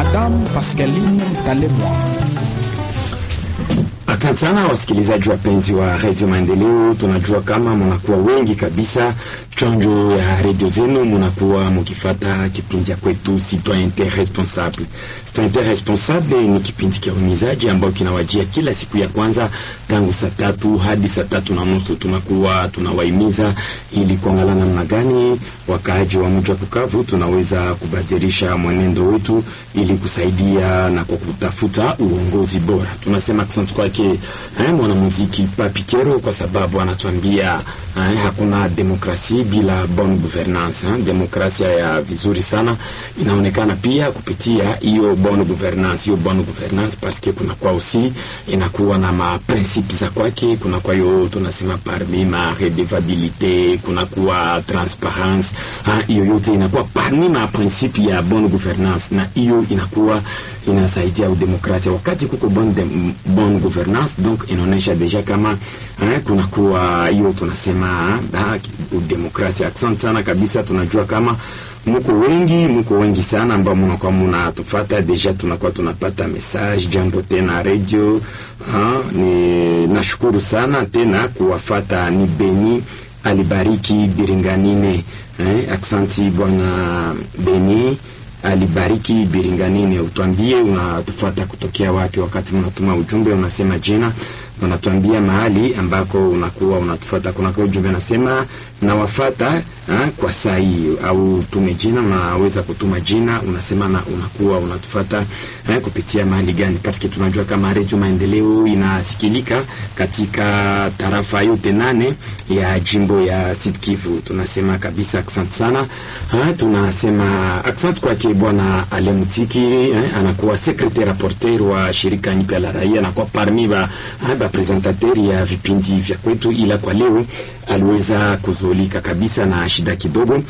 Madame Pascaline Mtalemwa. Asante sana wasikilizaji wapenzi wa redio Maendeleo, tunajua kama mnakuwa wengi kabisa chonjo ya redio zenu, mnakuwa mkifata kipindi ya kwetu Citoyente Responsable. Citoyente Responsable ni kipindi cha uhimizaji ambao kinawajia kila siku ya kwanza tangu saa tatu hadi saa tatu na nusu. Tunakuwa tunawahimiza ili kuangalia namna gani wakaaji wa mji wa Bukavu tunaweza kubadilisha mwenendo wetu ili kusaidia na kwa kutafuta uongozi bora. Tunasema asante kwake eh, mwanamuziki Papi Kero kwa sababu anatuambia eh, hakuna demokrasi bila bonne gouvernance eh. Demokrasia ya vizuri sana inaonekana pia kupitia hiyo bonne gouvernance, hiyo bonne gouvernance parce que kuna kwa aussi inakuwa na ma principes za kwake, kuna kwa hiyo tunasema parmi ma redevabilité, kuna kwa transparence hiyo yote inakuwa parmi ma principe ya bonne gouvernance, na hiyo inakuwa inasaidia udemokrasia wakati kuko bonne, de, bonne gouvernance donc inaonyesha deja kama eh, kuna kuwa hiyo tunasema udemokrasia. Asante sana kabisa, tunajua kama muko wengi, muko wengi sana ambao mnakuwa mnatufata deja, tunakuwa tunapata message. Jambo tena radio ha, ni nashukuru sana tena kuwafata. Ni Beni alibariki Biringanine eh, aksanti bwana Beni alibariki Biringanine. Utwambie unatufuata kutokea wapi? Wakati mnatuma ujumbe unasema jina, unatuambia mahali ambako unakuwa unatufuata. Kuna kwa ujumbe unasema nawafata ha, kwa saa hii, au tume jina, unaweza kutuma jina unasema na unakuwa unatufuata ha, kupitia mahali gani, parce tunajua kama Radio Maendeleo inasikilika katika tarafa yote nane ya jimbo ya Sud Kivu. Tunasema kabisa asante sana ha, tunasema asante kwake bwana Alemutiki eh, anakuwa secretaire rapporteur wa shirika nyipya la raia, anakuwa parmi ba, ba presentateur ya vipindi vya kwetu, ila kwa leo aliweza kuzulika kabisa na shida kidogo.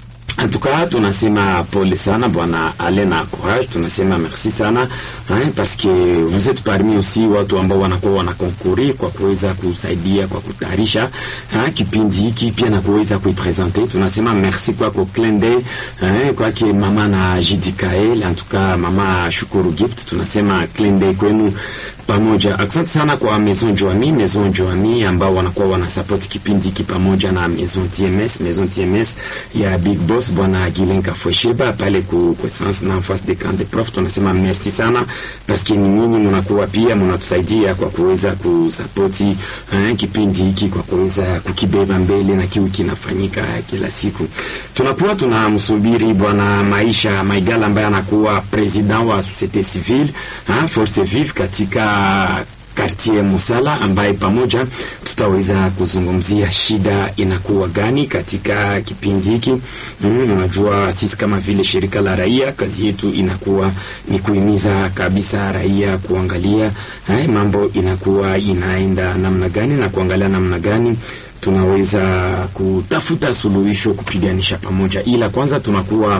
Antuka tunasema pole sana bwana Alena Courage, tunasema merci sana hein, parce que vous êtes parmi aussi watu ambao wanakuwa wanakonkuri kwa kuweza kusaidia kwa kutayarisha kipindi hiki pia na kuweza kuipresenter. Tunasema merci kwako Klende hein, kwake mama na Jidikael, antuka mama Shukuru Gift, tunasema Klende kwenu pamoja. Asante sana kwa Maison Joami, Maison Joami ambao wanakuwa wanasupport kipindi hiki pamoja na Maison TMS, Maison TMS ya Big Boss bwana Gilenka Fwesheba pale ku Essence na face de camp de prof. Tunasema merci sana parce que nyinyi mnakuwa pia mnatusaidia kwa kuweza kusupport eh, kipindi hiki kwa kuweza kukibeba mbele na kiu kinafanyika kila siku. Tunakuwa tunamsubiri bwana Maisha Maigala ambaye anakuwa president wa societe civile ha, force vive katika kartie Musala ambaye pamoja tutaweza kuzungumzia shida inakuwa gani katika kipindi hiki. Mm, unajua sisi kama vile shirika la raia kazi yetu inakuwa ni kuhimiza kabisa raia kuangalia hai, mambo inakuwa inaenda namna gani na kuangalia namna gani tunaweza kutafuta suluhisho kupiganisha pamoja, ila kwanza tunakuwa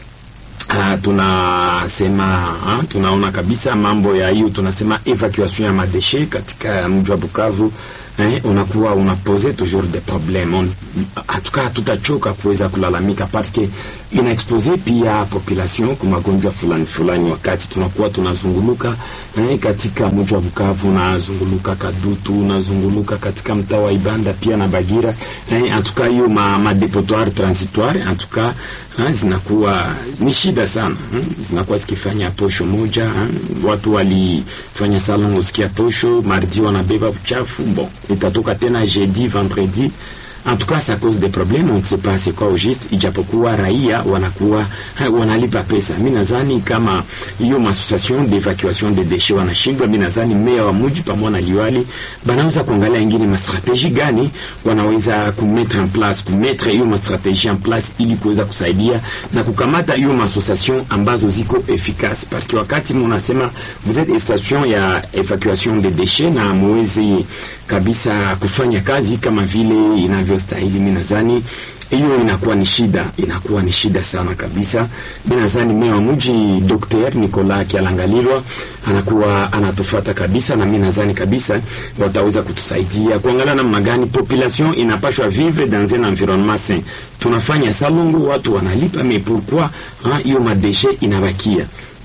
Uh, tunasema uh, tunaona kabisa mambo ya hiyo, tunasema evacuation ya madeshe katika mji wa Bukavu eh, unakuwa unapose toujours des problèmes. Hatuka hatutachoka kuweza kulalamika parce que ina expose pia population kwa magonjwa fulani fulani, wakati tunakuwa tunazunguluka eh, katika mji wa Bukavu, nazunguluka Kadutu, nazunguluka katika mtaa wa Ibanda pia na Bagira eh, antuka hiyo ma, ma depotoir transitoire antuka ha, zinakuwa ni shida sana hmm? zinakuwa zikifanya posho moja ha? watu walifanya salon usikia posho mardi wanabeba uchafu bon itatoka tena jeudi vendredi en tout cas c'est à cause des problèmes on ne sait pas c'est quoi au juste ijapokuwa raia wanakuwa wanalipa pesa mi nadhani kama hiyo association d'evacuation de déchets wanashindwa mi nadhani meya wa muji pamoja na liwali banaweza kuangalia ingine mastrategie gani wanaweza kumettre en place kumettre hiyo mastrategie en place ili kuweza kusaidia na kukamata hiyo association ambazo ziko efficace parce que wakati munasema vous êtes station ya evacuation de déchets na muwezi kabisa kufanya kazi kama vile inavyostahili. Mimi nadhani hiyo inakuwa ni shida, inakuwa ni shida sana kabisa. Mimi nadhani meya wa mji Dr. Nicolas Kialangalilwa anakuwa anatufata kabisa, na mimi nadhani kabisa wataweza kutusaidia kuangalia namna gani population inapashwa vivre dans un environnement sain. Tunafanya salongo, watu wanalipa, mais pourquoi hiyo madeshe inabakia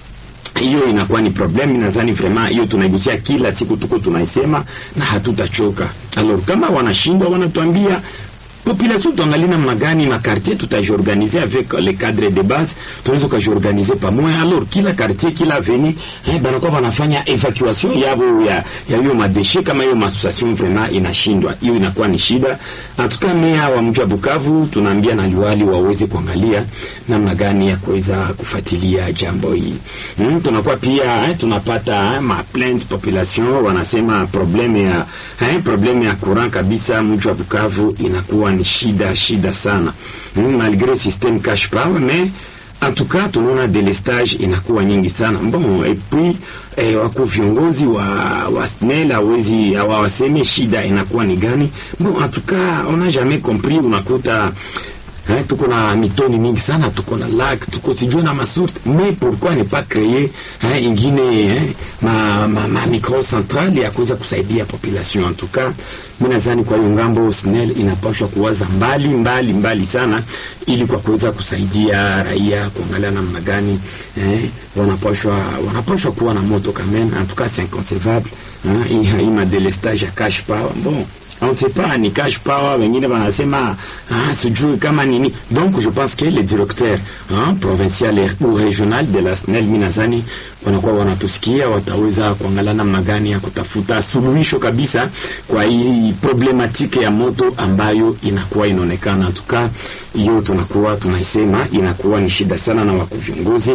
hiyo inakuwa ni problem. Nadhani vraiment hiyo tunaigusia kila siku, tuko tunaisema na hatutachoka. Alors kama wanashindwa, wanatuambia population tuangalie namna gani ma quartier tutajiorganiser avec les cadres de base, tunaweza kujiorganiser pamoja. Alors kila quartier kila avenue eh, banakuwa banafanya evacuation yabo ya ya hiyo madeshe. Kama hiyo association vraiment inashindwa, hiyo inakuwa ni shida. Atuka meya wa mji wa Bukavu tunaambia na liwali waweze kuangalia namna gani ya kuweza kufuatilia jambo hili. Mm, tunakuwa pia eh, tunapata eh, ma plainte population wanasema probleme ya eh, probleme ya courant kabisa mji wa Bukavu inakuwa ni shida shida sana mm, malgré système cash power mais en tout cas tunaona delestage inakuwa nyingi sana bon et puis eh, wako viongozi wa, wa SNEL hawezi hawaseme shida inakuwa ni gani bon en tout cas on a jamais compris unakuta Hein, tuko na mitoni mingi sana, tuko na lac, tuko sijui na masource, mais pourquoi ne pas créer hein, ingine hein, ma, ma, ma micro centrale ya kuweza kusaidia population. En tout cas, mimi nadhani kwa hiyo ngambo SNEL inapaswa kuwaza mbali mbali mbali sana, ili kwa kuweza kusaidia raia kuangalia namna gani eh, wanapaswa wanapaswa kuwa na moto quand même. En tout cas, c'est inconcevable hein, hii ma delestage ya cash power bon on ne sait pas ni cash power, wengine wanasema ah, sijui kama nini. Donc je pense que les directeurs hein, provincial ou régional de la SNEL minazani wanakuwa wanatusikia, wataweza kuangalia namna gani ya kutafuta suluhisho kabisa kwa hii problematike ya moto ambayo inakuwa inaonekana. Tuka hiyo tunakuwa tunaisema inakuwa ni shida sana, na wako viongozi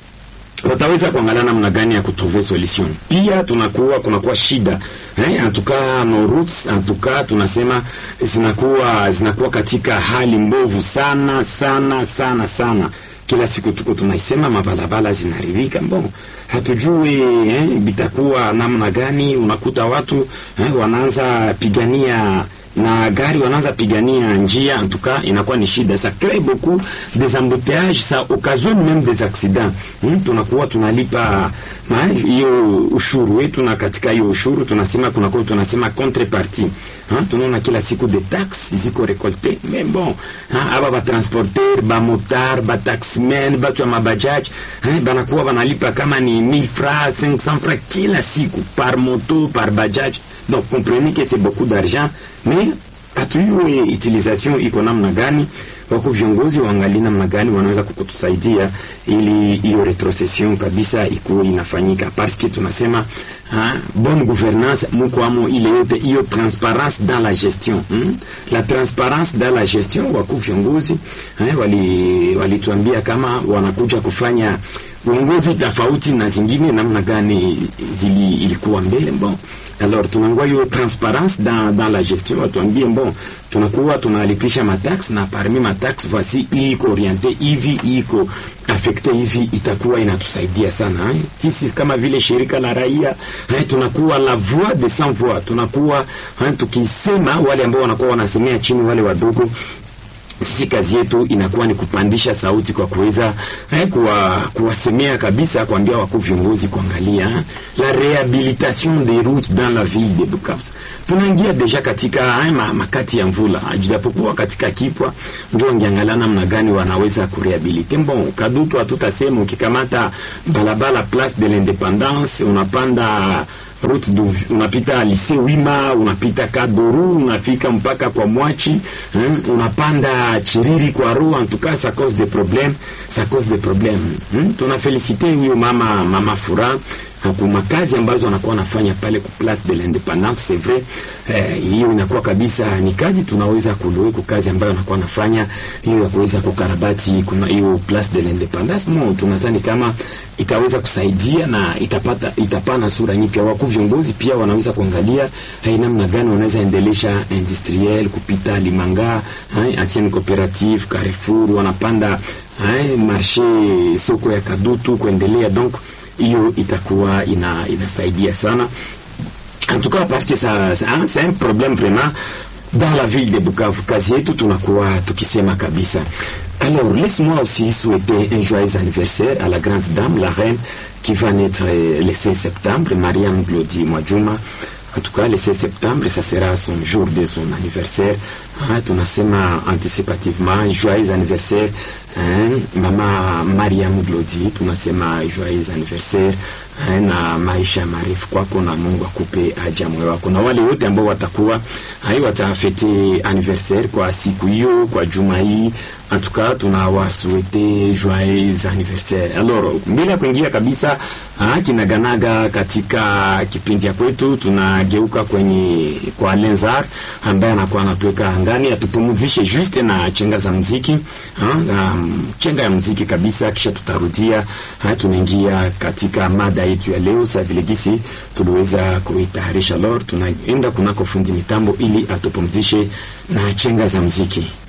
wataweza kuangalia namna gani ya kutrouver solution. Pia tunakuwa kunakuwa shida eh, antuka no routes antuka tunasema zinakuwa zinakuwa katika hali mbovu sana sana sana sana. Kila siku tuko tunaisema mabalabala zinaharibika, bon hatujui eh, bitakuwa namna gani. Unakuta watu eh, wanaanza pigania na gari wanaanza pigania njia, en tout cas inakuwa ni shida, ça crée beaucoup des embouteillages, ça occasionne même des accidents. Hmm, tunakuwa tunalipa hiyo ushuru wetu, na katika hiyo ushuru tunasema kunakuwa tunasema contrepartie ha, tunaona kila siku de taxes ziko récolté mais bon ha, aba ba transporteur ba motar ba taximen batu ya mabajaj ha, banakuwa banalipa kama ni 1000 francs 500 francs kila siku par moto par bajaj donc comprenez que c'est beaucoup d'argent mais hatujui utilisation iko namna gani. Wako viongozi waangalie namna gani wanaweza kukutusaidia ili hiyo retrocession kabisa ikuwe inafanyika, parce que tunasema ha, bonne gouvernance muko amo ile yote hiyo transparence dans la gestion hmm? la transparence dans la gestion. Wako viongozi eh, wali walituambia kama wanakuja kufanya uongozi tofauti na zingine namna gani zili ilikuwa mbele bon alors tunangua hiyo transparence dans, dans la gestion watuambie bon tunakuwa tunalipisha matax na parmi matax voici iko oriente hivi iko affecte hivi itakuwa inatusaidia sana eh? Sisi kama vile shirika la raia eh, tunakuwa la voix de sans voix tunakuwa eh, tukisema wale ambao wanakuwa wanasemea chini wale wadogo sisi kazi yetu inakuwa ni kupandisha sauti kwa kuweza eh, kuwa, kuwasemea kabisa, kuambia wakuu viongozi kuangalia eh, la rehabilitation des routes dans la ville de Bukavu. Tunaingia deja katika eh, ma, makati ya mvula, japokuwa katika kipwa ndio wangeangalia namna gani wanaweza kurehabilite. Bon, Kadutu hatutasema, ukikamata balabala Place de l'Independance unapanda route du, unapita lycée Wima, unapita Kadoru, unafika mpaka kwa Mwachi, hein, unapanda Chiriri kwa Ru. En tout cas ça cause des problèmes, ça cause des problèmes. Hein. Tunafelicite huyo mama mama Fura kwa makazi ambazo anakuwa anafanya pale ku Place de l'Independance. C'est vrai eh, hiyo inakuwa kabisa ni kazi tunaweza kuloe ku kazi ambayo anakuwa anafanya hiyo ya kuweza kukarabati kuna hiyo Place de l'Independance. Mo tunadhani kama itaweza kusaidia na itapata itapana sura nyipya. Wakuu viongozi pia wanaweza kuangalia hai namna gani wanaweza endelesha industriel kupita Limanga, hai ancienne coopérative Carrefour wanapanda hai marché soko ya Kadutu kuendelea donc hiyo itakuwa ina, inasaidia sana en tout cas parce que ça, ça c'est un problème vraiment dans la ville de Bukavu. Kazi yetu tunakuwa tukisema kabisa. Alors laisse-moi aussi souhaiter un joyeux anniversaire à la grande dame, la reine qui va naître le 16 septembre, Mariam Glody Mwajuma. En tout cas, le 16 septembre, ça sera son jour de son anniversaire. Hein, tunasema anticipativement joyeux anniversaire eh, mama Mariam Glodi, tunasema joyeux anniversaire eh, na maisha marefu kwako, na Mungu akupe haja moyo wako, na wale wote ambao watakuwa hai watafete anniversaire kwa siku hiyo, kwa juma hii antuka tunawasuete joyeux anniversaire. Alors mbele ya kuingia kabisa ah, kinaganaga katika kipindi ya kwetu, tunageuka kwenye kwa Lenzar ambaye anakuwa anatuweka angani atupumuzishe juste na chenga za muziki ah, um, chenga ya muziki kabisa, kisha tutarudia ah, tunaingia katika mada yetu ya leo. Sa vile gisi tuliweza kuitayarisha, lor tunaenda kunako fundi mitambo ili atupumzishe na chenga za muziki.